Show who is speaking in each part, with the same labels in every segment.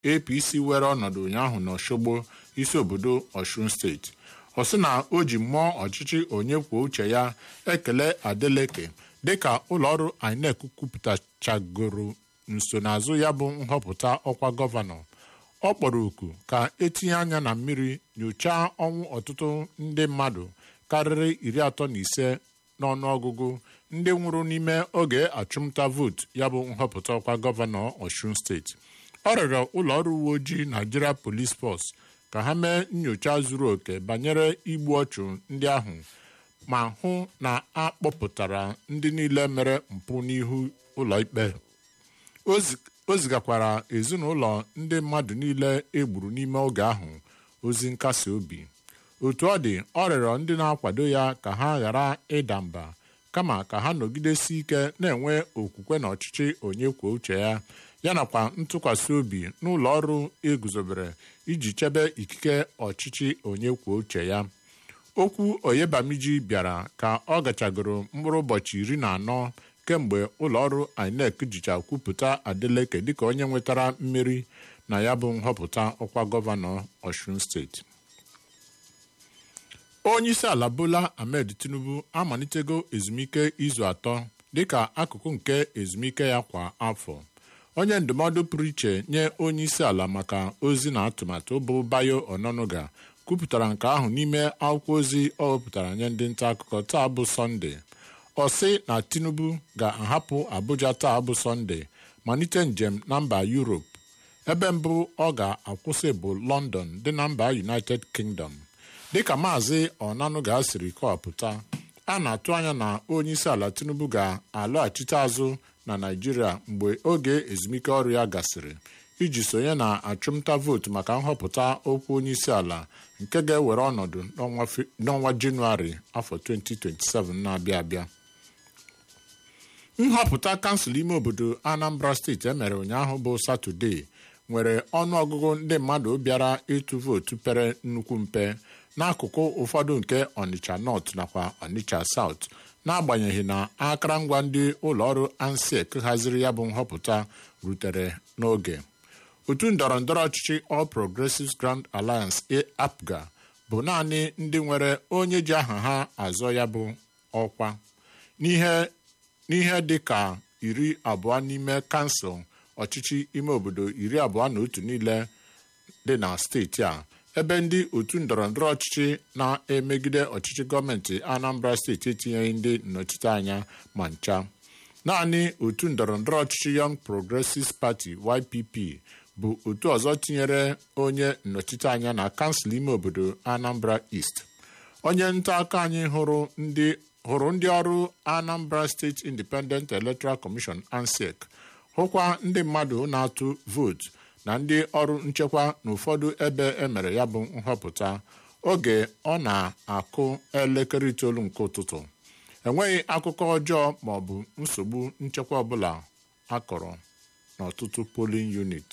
Speaker 1: apc were ọnọdụ ụnyaahụ n'ọshogbo isi obodo ọshun steeti ọ sị na o ji mmụọ ọchịchị onye kwuo uche ya ekele adeleke dịka ụlọọrụ inec kwupụtachagoro nsonaazụ ya bụ nhọpụta ọkwa gọvanọ ọ kpọrọ oku ka etinye anya na mmiri nyochaa ọnwụ ọtụtụ ndị mmadụ karịrị iri atọ na ise n'ọnụọgụgụ ndị nwụrụ n'ime oge achụmnta vootu ya bụ nhọpụta ọkwa gọvanọ Ọshun steeti ọ rịọrọ ụlọ ọrụ uwe ojii Nigeria Police Force ka ha mee nyocha zuru oke banyere igbu ọchụ ndị ahụ ma hụ na a kpọpụtara ndị niile mere mpụ n'ihu ụlọikpe o zigakwara ezinụlọ ndị mmadụ niile egburu n'ime oge ahụ ozi nkasi obi otu ọ dị ọ rịọrọ ndị na-akwado ya ka ha ghara ịda mba kama ka ha nọgidesi ike na-enwe okwukwe na ọchịchị onye kwuo uche ya ya nakwa ntụkwasị obi n'ụlọ ọrụ eguzobere iji chebe ikike ọchịchị onye kwuo uche ya okwu oyebamiji bịara ka ọ gachagoro mkpụrụ ụbọchị iri na anọ kemgbe ụlọọrụ INEC jicha kwupụta Adeleke dịka onye nwetara mmeri na ya bụ nhọpụta ọkwa gọvanọ Ọshun steeti onyeisi ala Bola Ahmed Tinubu amalitego ezumike izu atọ dịka akụkụ nke ezumike ya kwa afọ onye ndụmọdụ pụrụ iche nye onyeisi ala maka ozi na atụmatụ bụ Bayo Ononuga kwupụtara nke ahụ n'ime akwụkwọ ozi ọ wepụtara nye ndị nta akụkọ taa bụ Sọnde ọ sị na Tinubu ga-ahapụ Abuja taa bụ Sọnde malite njem na mba Europe ebe mbụ ọ ga-akwụsị bụ London dị na mba United Kingdom dịka maazị Onanuga siri kọwapụta a na-atụ anya na onyeisi ala Tinubu ga-alọghachite azụ na Naịjirịa mgbe oge ezumike ọrụ ya gasịrị iji sonye na achụmnta vootu maka nhọpụta okwu onyeisi ala nke ga-ewere ọnọdụ n'ọnwa Jenụwarị afọ 2027 na-abịa abịa nhọpụta kansụl ime obodo Anambra steeti emere ụnyaahụ bụ Satọde nwere ọnụọgụgụ ndị mmadụ bịara ịtụ vootu pere nnukwu mpe n'akụkụ ụfọdụ nke Onitsha North nakwa Onitsha South n'agbanyeghị na akụrụngwa ndị ụlọọrụ ANSEC haziri ya bụ nhọpụta rutere n'oge otu ndọrọ ndọrọ ọchịchị All Progressives Grand Alliance APGA bụ naanị ndị nwere onye ji aha ha azọ ya bụ ọkwa n'ihe dị ka iri abụọ n'ime kansụl ọchịchị ime obodo iri abụọ na otu niile dị na steeti a ebe ndị otu ndọrọ ndọrọ ọchịchị na-emegide ọchịchị gọọmenti Anambra steeti etinyeghị ndị nnọchiteanya ma ncha naanị otu ndọrọ ndọrọ ọchịchị Young Progressives Party YPP bụ otu ọzọ tinyere onye nnọchiteanya na kansụl ime obodo Anambra East onye nta akụkọ anyị hụrụ ndị hụrụ ndị ọrụ Anambra State Independent Electoral Commission ANSEC hụkwa ndị mmadụ na-atụ vootu na ndị ọrụ nchekwa n'ụfọdụ ebe emere ya bụ nhọpụta oge ọ na-akụ elekere itoolu nke ụtụtụ enweghị akụkọ ọjọọ ma ọ bụ nsogbu nchekwa ọbụla akọrọ n'ọtụtụ polling unit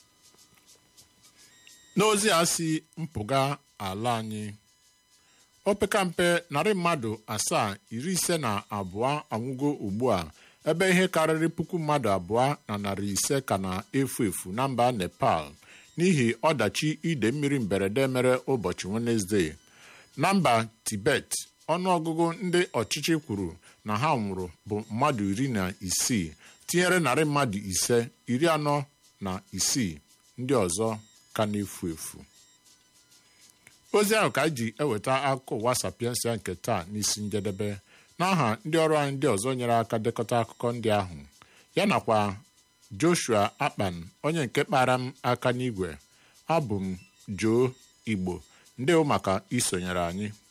Speaker 1: n'ozi a si mpụga ala anyị opekampe narị mmadụ asaa iri ise na abụọ anwụgo ugbu a ebe ihe karịrị puku mmadụ abụọ na narị ise ka na-efu efu na mba Nepal n'ihi ọdachi ide mmiri mberede mere ụbọchị Wenezdee na mba Tibet ọnụọgụgụ ndị ọchịchị kwuru na ha nwụrụ bụ mmadụ iri na isii tinyere narị mmadụ ise iri anọ na isii ndị ọzọ ka na-efu efu ozi ahụ ka anyị ji eweta akụkọ ụwa sapiensia nke taa n'isi njedebe n'aha ndị ọrụ anyị ndị ọzọ nyere aka dekọta akụkọ ndị ahụ ya nakwa Joshua Akpan onye nke kpara m aka n'igwe abụ m Joe Igbo ndewo maka isonyere anyị